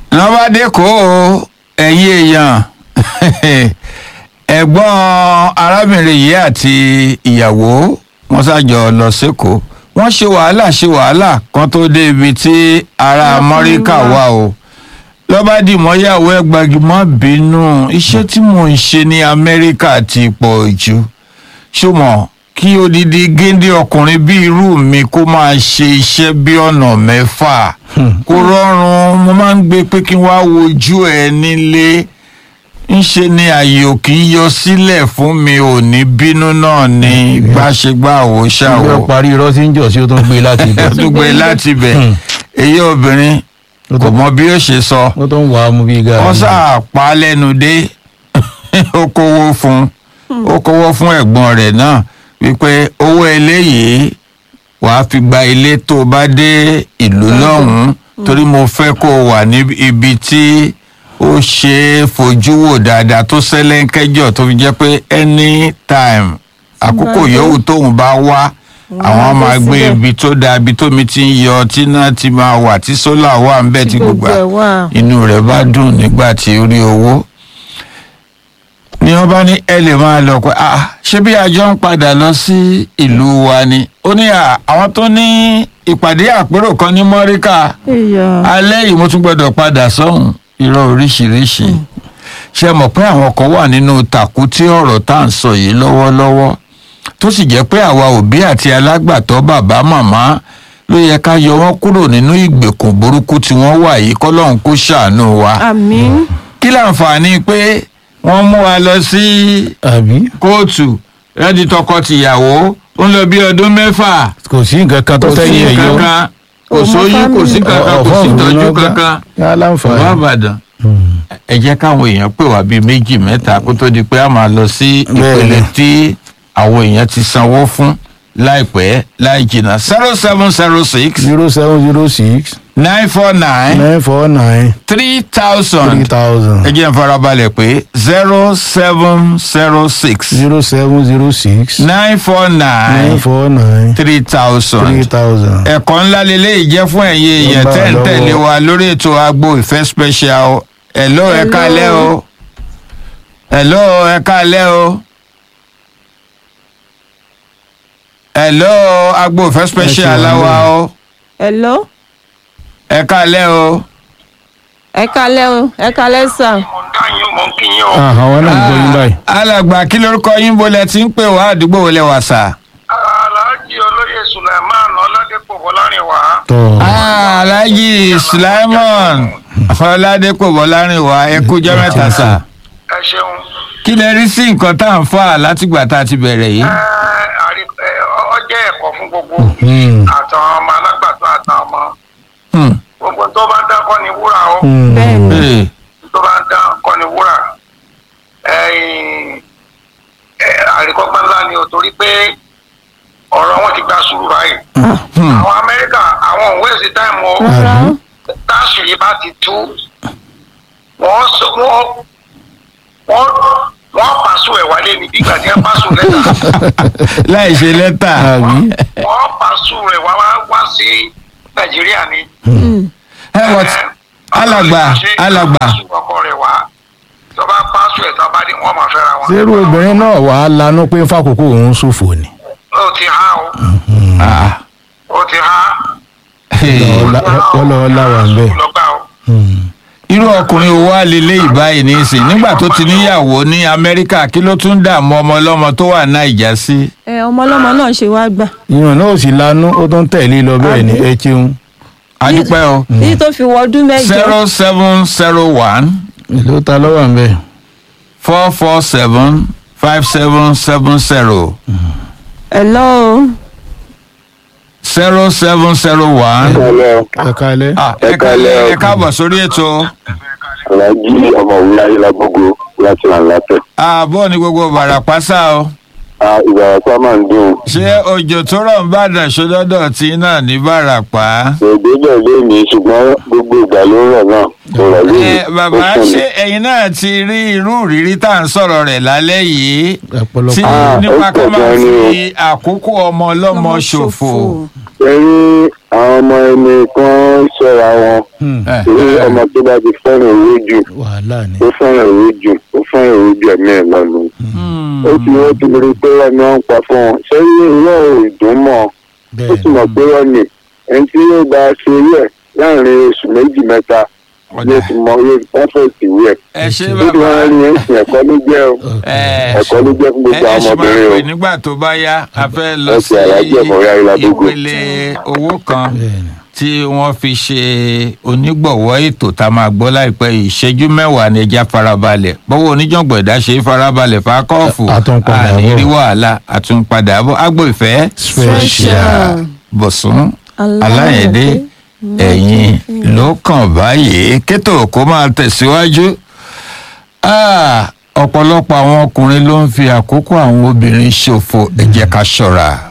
lọ́bàdé kó o ẹ̀yin èèyàn ẹ̀gbọ́n arábìnrin yìí àti ìyàwó wọn ṣàjọ lọ sẹ́kọ̀ọ́ wọ́n ṣe wàhálà ṣe wàhálà kan tó dé ibi tí ará amẹ́ríkà wà o lọ́bàdì mọ́yàwó ẹgbàgì má bínú iṣẹ́ tí mò ń ṣe ní amẹ́ríkà ti pọ̀ jù ṣùgbọ́n kí odidi géńdé ọkùnrin bí irú mi kó máa ṣe iṣẹ́ bí ọ̀nà mẹ́fà kó rọrùn mo máa ń gbé pé kí n wá wojú ẹ nílé ńṣe ni ààyè ò kì í yọ sílẹ̀ fún mi ò ní bínú náà ni gbàṣegbà àwò ìgbẹ́ ṣàwò parí irọ́ tí ń jọ sí ó tó ń gbé láti ibẹ̀ dùgbẹ́ láti bẹ̀ èyí obìnrin kò mọ bí ó ṣe sọ ó tó ń wà á mú bí gàrí wọ́n sáà pa á lẹ́nu dé ó kówó fún ó kówó fún ẹ̀gbọ́n rẹ̀ náà wípé owó eléyìí wàá fi gba ilé tó o bá dé ìlú lọ́hùn-ún torí mo fẹ́ kó o wà ní ibi tí ó ṣe é fojú wò dáadáa tó sẹ́lẹ̀ńkẹ́jọ́ tó fi jẹ́ pé anytime àkókò yòówù tóun bá wá àwọn Àwọn máa á gbé síbẹ̀. ibi tó dáa ibi tómi ti ń yọ tí náà ti máa wà tí sólà wà ń bẹ̀ tí gbogbo gbogbo ẹ̀ wà. inú rẹ̀ bá dùn nígbà tí ó rí owó ni wọ́n bá ní ẹ lè máa lọ pé ah ṣé bí àjọ ń padà lọ sí ìlú wa ni ó ní à àwọn tó ní ìpàdé àpérò kan ní mọ́ríkà èèyàn alẹ́ yìí mo tún gbọ́dọ̀ padà sọ́hùn irọ́ oríṣiríṣi ṣe mọ̀ pé àwọn kan wà nínú tàkútí ọ̀rọ̀ tá à ń sọ yìí lọ́wọ́lọ́wọ́ tó sì jẹ́ pé àwa òbí àti alágbàtọ́ bàbá màmá ló yẹ ká yọ wọ́n kúrò nínú ìgbèkùn burúkú tí wọ́n wà yìí kọ́lọ́hún kó ṣàánú wa àmín kí láǹfààní pé wọ́n mú wa lọ sí àbí kóòtù rẹ́dí tọkọ-tìyàwó ó ń lọ bí ọdún mẹ́fà kò sí nǹkan kan tó kò sí tẹ́yìn ẹ̀ yọ kankan kò Ọmọ sóyún kò sí family. kankan kò sí ìtọ́jú kankan yá bàbá láǹfààní àbàdàn ẹ jẹ́ káwọn èèyàn pè wá bíi méjì mẹ́ta kó tó di pé a máa lọ sí ìpele Bẹ́ẹ̀ni. tí àwọn èèyàn ti sanwó fún láìpẹ́ láì jìnnà zero seven zero six zero seven zero six nine four nine nine four nine three three thousand thousand ẹ jẹ́ n farabalẹ̀ pé zero seven zero six zero seven zero six nine four nine nine four nine three three thousand thousand. ẹ̀kọ́ ńlá lélẹ́yìí jẹ́ fún ẹ̀yin èèyàn bá tẹ́ ń lọ́wọ́. tẹ̀lé wa lórí ètò agbo ìfẹ́ special hello ẹ Hello. káalẹ́ o hello ẹ káalẹ́ o hello agbo ìfẹ́ special wà aláwa níbẹ̀. o hello ẹ káalẹ́ o ẹ kalẹ́ o ẹ kalẹ́ sà mo ń dá yín mo ń kí yín o. Ah, àwọn náà ń gbọ́ yín báyìí. alàgbà kí lórúkọ yín bolẹ̀ tí ń pè wá àdúgbò wọlé wà sà. aláàjì olóyè suleiman ọládépò bọlárìnwá. tọ́ Ah, alhaji sulaimon ọládépò bọ́lárìnwá ẹ kújọ́ mẹ́ta sà. ẹ ṣeun. kí lẹ rí sí nǹkan tá à ń fà látìgbà tá a ti bẹ̀rẹ̀ yìí. ẹ àrí- ẹ, ọ jẹ́ ẹ̀kọ́ fún gbogbo Hmm. àtàwọn ọmọ alágbàtọ́ àtàwọn ọmọ. Hmm. gbogbo tó bá ń dá kọ́ ni wúrà o bẹ́ẹ̀ ni Ee, tó bá ń dá kọ́ ni wúrà. ẹ̀yìn, ẹ, àríkọ́gbọ́n ńlá ni o torí pé ọ̀rọ̀ wọn ti gba sùúrù báyìí. hmm. àwọn amẹ́ríkà àwọn òwe sí táìmù o. rárá táṣìírí bá ti tú wọ́n sọ wọ́n wọ́n wọ́n pàṣẹ ẹ̀ wálé ní bí ìgbà tí wọ́n pàṣẹ lẹ́tà láì ṣe lẹ́tà. àbí wọ́n pàṣẹ ẹ̀ wá wá- wá sí nàìjíríà ni. ẹ wọ tí alàgbà alàgbà pàṣẹ ọkọ rẹ̀ wá tọ́ba pàṣẹ ẹ̀ tọ́ba ní wọ́n máa fẹ́ra wọn. sẹ́rù obìnrin náà wà á lanú pé fàkókò òun ṣòfò ni. ó ti há o Ah, ó ti há. ee. ọlọ́wọ́ láwà ń bẹ̀. lọ́gbà o. irú ọkùnrin wo wá lélẹ́ ìbáyìí ní í sìn nígbà tó ti níyàwó ní amẹ́ríkà kí ló tún dààmú ọmọ ọlọ́mọ tó wà náìjà sí. ẹ ọmọ ọlọ́mọ náà ṣe wá gbà ìyọ̀n náà ò sì lanú ó tó ń tẹ̀lé lọ bẹ́ẹ̀ ni ẹ ṣeun. adúpẹ́ o títí tó fi wọ ọdún mẹ́jọ zero seven zero one ìlú ta lọ́wọ́ ń bẹ̀. four four seven five seven seven zero hello zero seven zero one. Hello, ẹ kálẹ́. Ah, Ẹ ẹ káalẹ́ ká- o. ẹ káàbọ̀ sórí ètò Alhaji ọmọwé ayélujágbogbo láti Làǹlàtẹ̀. ààbọ̀ ní gbogbo bàràpásá o Ìgbà ọ̀pá máa ń dùn. ṣé òjò tó rọ̀ ń bàdàn ṣọdọ́dọ̀ tí náà ní bàràpá. Èdè bẹ̀ lónìí ṣùgbọ́n gbogbo ìgbà ló rọ̀ náà. Kò rọ̀ lónìí. ẹ bàbá Ó sùn ṣé ẹ̀yin náà ti rí irú ìrírí tá à ń sọ̀rọ̀ rẹ̀ lálẹ́ yìí tí ọ̀pọ̀lọpọ̀. Ah, nípa ó ká pọ̀ máa gan ni o. fi àkókò ọmọ ọlọ́mọ ṣòfò. Ẹ̀yin àwọn ọmọ ẹni kan ṣọ́ra wọn Hmm, ẹ, torí ẹ, ọmọ tó bá ti fẹ́ràn owó jù wàhálà ni. ó fẹ́ràn owó jù ó fẹ́ràn owó jù ẹ̀mí ẹ̀ lọ́nu hmm, ó ti wọ́n ti rí pé wọ́n ni wọ́n ń pa fún wọn sẹ́yìn ìwọ́ ìdùn mọ́ ó bẹ́ẹ̀ sì mọ̀ pé wọ́n ní ẹni tí yóò bá ṣe yẹ láàrin oṣù méjì mẹ́ta ọ̀dà. yóò ti mọ yóò pọ́fẹ̀tì wẹ̀ ẹ ṣe níbi bàbá wọn ní ẹ̀sìn ẹ̀kọ́ ló jẹ́ o ẹ ẹ̀kọ́ ló jẹ́ fún gbogbo ẹ àwọn ṣe máa ọmọbìnrin o pè nígbà tó bá yá a fẹ́ lọ Ẹ sí ṣe àyájọ́ ìmọ̀ra ìlàdógún. ìpele owó kan bẹ́ẹ̀ ni. tí wọ́n fi ṣe onígbọ̀wọ́ ètò tá a máa gbọ́ láìpẹ́ yìí ìṣẹ́jú mẹ́wàá ni ẹja farabalẹ̀ bọ́wọ́ oníjàngbọ̀n ẹ̀dá ṣe é farabalẹ̀ fákọ́ọ̀fù A tún padà àní bọ̀. rí wàhálà àtúnpadà bọ̀ agbo ìfẹ́ special. bọ̀sùn Aláyẹ̀dé. aláyẹ̀dé ẹ̀yìn ló kàn báyìí kétò kó máa tẹ̀síwájú Ah, ọ̀pọ̀lọpọ̀ àwọn ọkùnrin ló ń fi àkókò àwọn obìnrin ṣòfò ẹ jẹ́ ká ṣọ́ra